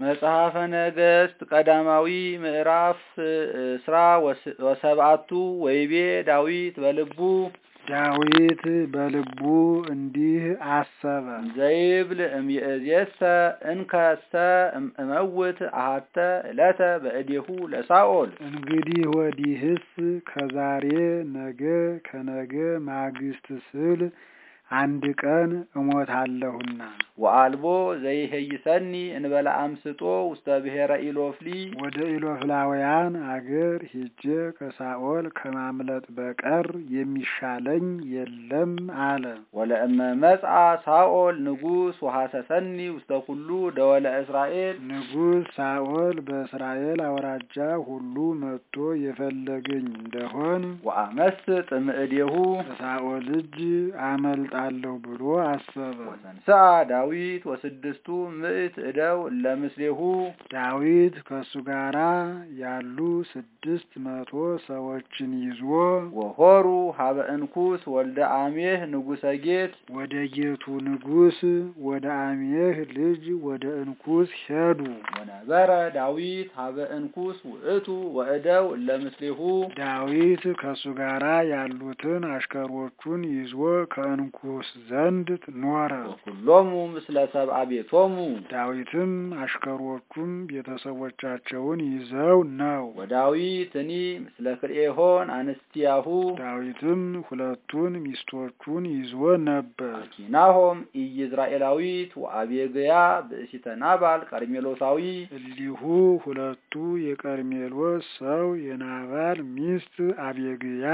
መጽሐፈ ነገሥት ቀዳማዊ ምዕራፍ እስራ ወሰብአቱ ወይቤ ዳዊት በልቡ ዳዊት በልቡ እንዲህ አሰበ። ዘይብል እምይእዜሰ እንከሰ እመውት አሃተ ዕለተ በእዴሁ ለሳኦል እንግዲህ ወዲህስ ከዛሬ ነገ ከነገ ማግስት ስል አንድ ቀን እሞታለሁና ወአልቦ ዘይሄይሰኒ እንበለ አምስጦ ውስተ ብሔረ ኢሎፍሊ ወደ ኢሎፍላውያን አገር ሄጄ ከሳኦል ከማምለጥ በቀር የሚሻለኝ የለም አለ። ወለእመ መጽአ ሳኦል ንጉሥ ወሐሰሰኒ ውስተ ኩሉ ደወለ እስራኤል ንጉሥ ሳኦል በእስራኤል አውራጃ ሁሉ መጥቶ የፈለገኝ እንደሆን ወአመስጥ እምእዴሁ ከሳኦል እጅ አመልጣለሁ ብሎ አሰበ። ወተንሥአ ዳዊት ወስድስቱ ምዕት እደው ለምስሌሁ ዳዊት ከእሱ ጋራ ያሉ ስድስት መቶ ሰዎችን ይዞ ወሆሩ ሀበ እንኩስ ወልደ አሜህ ንጉሰ ጌት ወደ ጌቱ ንጉሥ ወደ አሜህ ልጅ ወደ እንኩስ ሄዱ። ወነበረ ዳዊት ሀበ እንኩስ ውእቱ ወእደው ለምስሌሁ ዳዊት ከእሱ ጋራ ያሉትን አሽከሮቹን ይዞ ከእንኩስ ዘንድ ኖረ። ወኩሎሙ ምስለ ሰብአ ቤቶሙ ዳዊትም አሽከሮቹም ቤተሰቦቻቸውን ይዘው ነው። ወዳዊትኒ ምስለ ክልኤሆን አንስቲያሁ ዳዊትም ሁለቱን ሚስቶቹን ይዞ ነበር። አኪናሆም ኢይዝራኤላዊት ወአቤግያ ብእሲተ ናባል ቀርሜሎሳዊ እሊሁ ሁለቱ የቀርሜሎስ ሰው የናባል ሚስት አቤግያ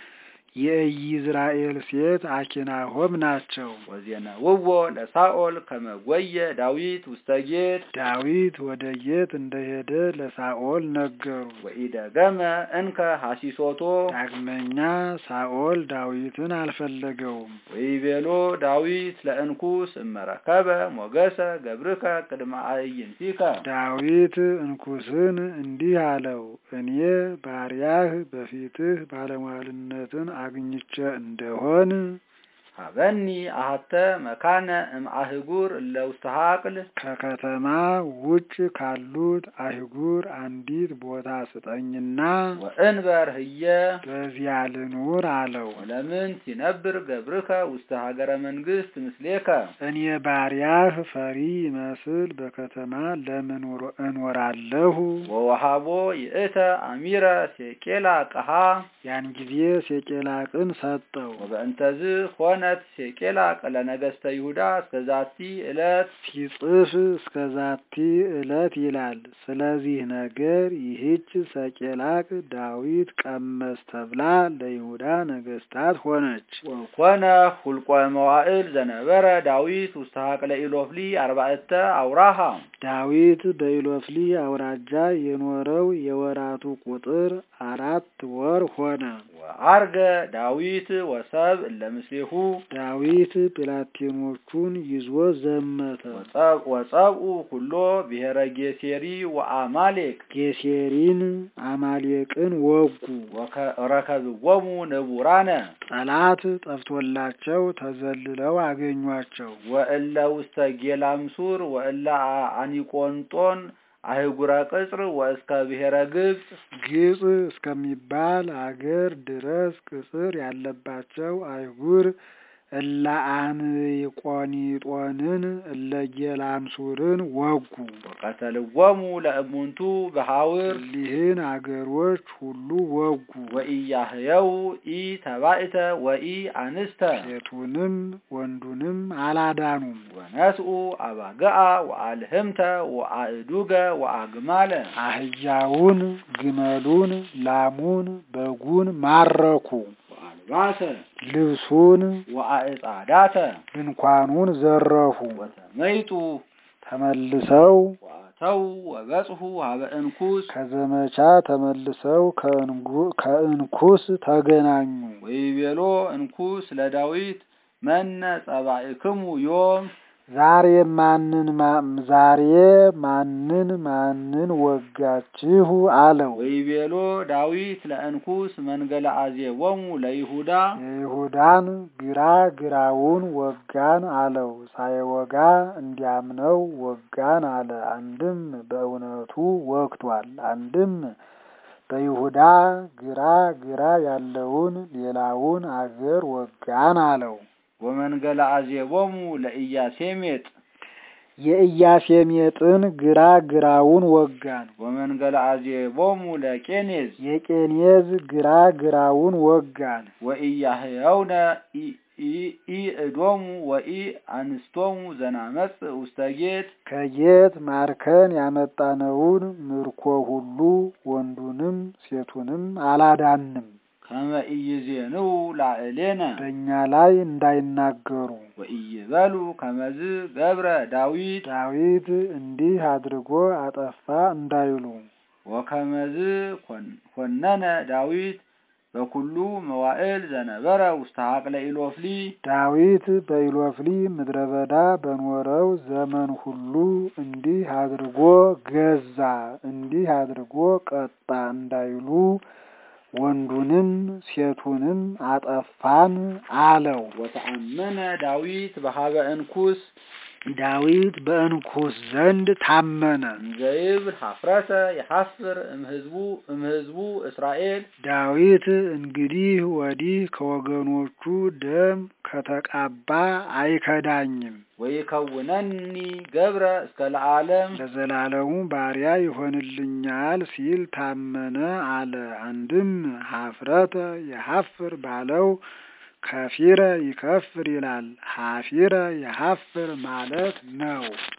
የኢይዝራኤል ሴት አኪናሆም ናቸው። ወዜነውዎ ለሳኦል ከመጎየ ዳዊት ውስተ ጌት ዳዊት ወደ ጌት እንደሄደ ለሳኦል ነገሩ። ወኢደገመ እንከ ሐሲሶቶ ዳግመኛ ሳኦል ዳዊትን አልፈለገውም። ወይቤሎ ዳዊት ለእንኩስ እመረከበ ሞገሰ ገብርከ ቅድመ አዕይንቲከ ዳዊት እንኩስን እንዲህ አለው፣ እኔ ባሪያህ በፊትህ ባለሟልነትን አግኝቼ እንደሆን ሀበኒ አሀተ መካነ እምአህጉር እለ ውስተ ሀቅል ከከተማ ውጭ ካሉት አህጉር አንዲት ቦታ ስጠኝና ወእንበር ህየ በዚያ ልኑር አለው። ወለምን ሲነብር ገብርከ ውስተ ሀገረ መንግስት ምስሌከ እኔ ባሪያህ ፈሪ ይመስል በከተማ ለምን እኖራለሁ? ወወሃቦ ይእተ አሚረ ሴቄላ ቀሃ ያን ጊዜ ሴቄላቅን ሰጠው። ወበእንተዝ ሆነት ሴቄላቅ ለነገስተ ይሁዳ እስከዛቲ ዕለት ሲጽፍ እስከ ዛቲ ዕለት ይላል። ስለዚህ ነገር ይህች ሰቄላቅ ዳዊት ቀመስ ተብላ ለይሁዳ ነገስታት ሆነች። ወኮነ ሁልቆ መዋዕል ዘነበረ ዳዊት ውስተ ሀቅለ ኢሎፍሊ አርባዕተ አውራሃ ዳዊት በኢሎፍሊ አውራጃ የኖረው የወራቱ ቁጥር አራት ወር ሆነ። ወአርገ ዳዊት ወሰብ እለ ምስሌሁ ዳዊት ብላቴኖቹን ይዞ ዘመተ። ወጸብኡ ኩሎ ብሔረ ጌሴሪ ወአማሌቅ ጌሴሪን አማሌቅን ወጉ። ረከብዎሙ ንቡራነ ጠላት ጠፍቶላቸው ተዘልለው አገኟቸው። ወእለ ውስተ ጌላምሱር ወእለ አኒቆንጦን አህጉረ ቅጽር ወእስከ ብሔረ ግብፅ ግብፅ እስከሚባል አገር ድረስ ቅጽር ያለባቸው አይጉር እለ አንቆኒጦንን እለ ጌላምሱርን ወጉ። ወቀተልዎሙ ለእሙንቱ በሐውር እሊህን አገሮች ሁሉ ወጉ። ወኢያህየው ኢ ተባእተ ወኢ አንስተ ሴቱንም ወንዱንም አላዳኑም። ወነስኡ አባገአ ወአልህምተ ወአእዱገ ወአግማለ አህያውን፣ ግመሉን፣ ላሙን፣ በጉን ማረኩ። ወአልባሰ ልብሱን፣ ወአዕጻዳተ ድንኳኑን ዘረፉ። ወተመይጡ ተመልሰው ወአተው ወበጽሑ ሀበ እንኩስ ከዘመቻ ተመልሰው ከእንኩስ ተገናኙ። ወይቤሎ እንኩስ ለዳዊት መነ ጸባእክሙ ዮም ዛሬ ማንን ዛሬ ማንን ማንን ወጋችሁ አለው። ወይቤሎ ዳዊት ለእንኩስ መንገለ አዜቦሙ ለይሁዳ የይሁዳን ግራ ግራውን ወጋን አለው። ሳይወጋ እንዲያምነው ወጋን አለ። አንድም በእውነቱ ወግቷል፣ አንድም በይሁዳ ግራ ግራ ያለውን ሌላውን አገር ወጋን አለው። ወመንገለ አዜቦሙ ለኢያሴሜጥ የኢያሴሜጥን ግራ ግራውን ወጋን። ወመንገለ አዜቦሙ ለቄኔዝ የቄኔዝ ግራ ግራውን ወጋን። ወኢያህያውነ ኢእዶሙ ወኢ አንስቶሙ ዘናመጽ ውስተ ጌት ከጌት ማርከን ያመጣነውን ምርኮ ሁሉ ወንዱንም ሴቱንም አላዳንም። ከመ ኢይዜንው ላዕሌነ በእኛ ላይ እንዳይናገሩ ወኢይበሉ ከመዝ ገብረ ዳዊት ዳዊት እንዲህ አድርጎ አጠፋ እንዳይሉ ወከመዝ ኮነነ ዳዊት በኩሉ መዋዕል ዘነበረ ውስተ ሀቅለ ኢሎፍሊ ዳዊት በኢሎፍሊ ምድረ በዳ በኖረው ዘመን ሁሉ እንዲህ አድርጎ ገዛ፣ እንዲህ አድርጎ ቀጣ እንዳይሉ ወንዱንም ሴቱንም አጠፋን አለው። ወተአመነ ዳዊት በሀበ እንኩስ ዳዊት በእንኩስ ዘንድ ታመነ። እንዘይብል ሀፍረተ የሐፍር እምህዝቡ እምህዝቡ እስራኤል ዳዊት እንግዲህ ወዲህ ከወገኖቹ ደም ከተቃባ አይከዳኝም፣ ወይከውነኒ ገብረ እስከ ለዓለም ለዘላለሙ ባሪያ ይሆንልኛል ሲል ታመነ አለ። አንድም ሀፍረተ የሐፍር ባለው ከፊረ ይከፍር ይላል። ሀፊረ የሐፍር ማለት ነው።